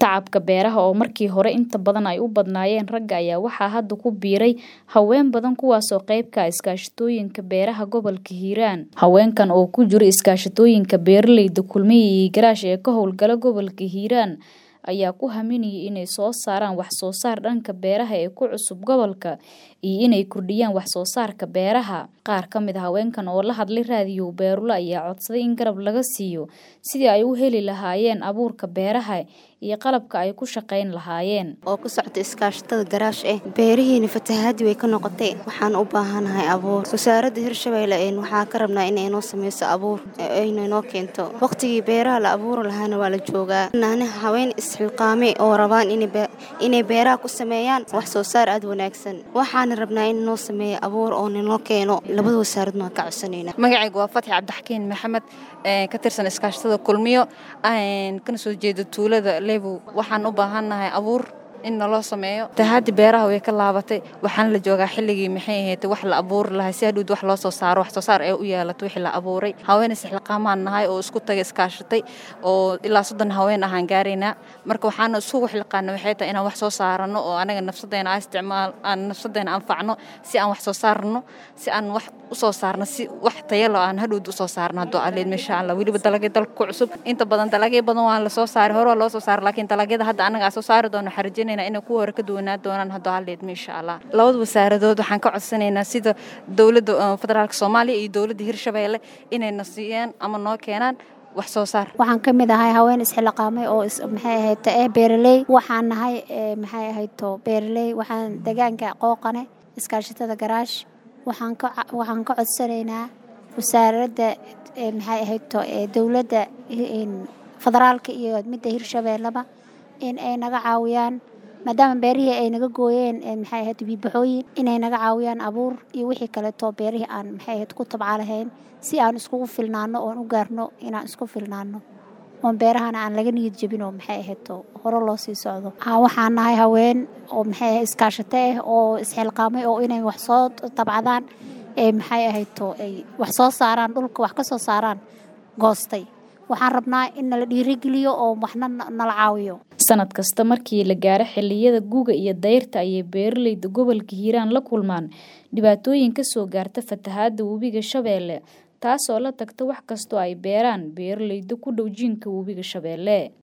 Tacabka beeraha oo markii hore inta badan ay u badnaayeen ragga ayaa waxaa hadda ku biiray haween badan kuwaas oo qayb ka ah iskaashatooyinka beeraha gobolka Hiiraan. Haweenkan oo ku jira iskaashatooyinka beeralayda kulmiye iyo garaash ee ka howlgala gobolka Hiiraan ayaa ku haminayay inay soo saaraan wax soo saar dhanka beeraha ee ku cusub gobolka iyo inay kordhiyaan wax soo saarka beeraha. Qaar ka mid ah haweenkan oo la hadlay raadiyo Beerula ayaa codsaday in garab laga siiyo sidii ay u heli lahaayeen abuurka beeraha iyo qalabka ay ku shaqayn lahaayeen. oo ku socda iskaashatada garaash eh beerihiina fatahaadii way ka noqotay waxaan u baahanahay abuur wasaaradda hirshabeelle een waxaa ka rabnaa inay noo sameyso abuur ayna noo keento waqtigii beeraha la abuuri lahaana waa la joogaa naani haween isxilqaame oo rabaan inay beeraha ku sameeyaan wax soo saar aad wanaagsan waxaana rabnaa in noo sameeyo abuur oo ninoo keeno labada wasaaradna waan ka codsanayna magacaygu waa fatxi cabdixakiin maxamed ka tirsan iskaashatada kulmiyo kana soo jeeda tuulada leebow waxaan u baahannahay abuur in naloo sameeyo fatahaadii beeraha way ka laabatay waxaana la joogaa xilligii maxay ahayd wax la abuuri lahaa si hadhowd wax loo soo saaro wax soo saar ee u yeelato wixii la abuuray haween isxilqaamaan nahay oo isku tagay iskaashatay oo ilaa soddon haween ahaan gaaraynaa marka waxaana isugu xilqaana waxay tahay inaan wax soo saarano oo anaga nafsadeena aan isticmaal aan nafsadeena anfacno si aan wax soo saarno si aan wax u soo saarno si wax tayalo aan hadhowd u soo saarno hadduu aleed insha allah weliba dalagya dalka ku cusub inta badan dalagya badan waa la soo saaray hore waa loo soo saaray laakiin dalagyada hadda anaga aan soo saari doono xarjin inay kuwa hore ka duwanaa doonaan haddoo halleedma insha allah labada wasaaradood waxaan ka codsanaynaa sida dowladda federaalka soomaaliya iyo dowladda hirshabeelle inayna siiyaan ama noo keenaan wax soo saar waxaan ka mid ahay haween isxilaqaamay oo maxay ahayd eh beeraley waxaan nahay maxay ahayd to beeraley waxaan deegaanka qooqane iskaashatada garaash waxaan ka waxaan ka codsanaynaa wasaaradda maxay ahayd to dowladda federaalka iyo midda hirshabeelleba in ay naga caawiyaan maadaama beerihii ay naga gooyeen maxay ahayd biibaxooyin inay naga caawiyaan abuur iyo wixii kaleeto beerihii aan maxay ahayd ku tabca lahayn si aan iskugu filnaano oon u gaarno inaan isku filnaano oon beerahana aan laga niyad jebin oo maxay ahayd hore loo sii socdo waxaan nahay haween oo maxay ahayd iskaashato ah oo isxilqaamay oo inay wax soo tabcadaan ee maxay ahayd ay wax soo saaraan dhulka wax ka soo saaraan goostay waxaan rabnaa in nala dhiirigeliyo oo waxna nala caawiyo sanad kasta markii la gaaro xilliyada guga iyo dayrta ayay beeralayda gobolka hiiraan la kulmaan dhibaatooyin ka soo gaarta fatahaadda webiga shabeelle taasoo la tagta wax kastoo ay beeraan beeralayda ku dhow jiinka webiga shabeelle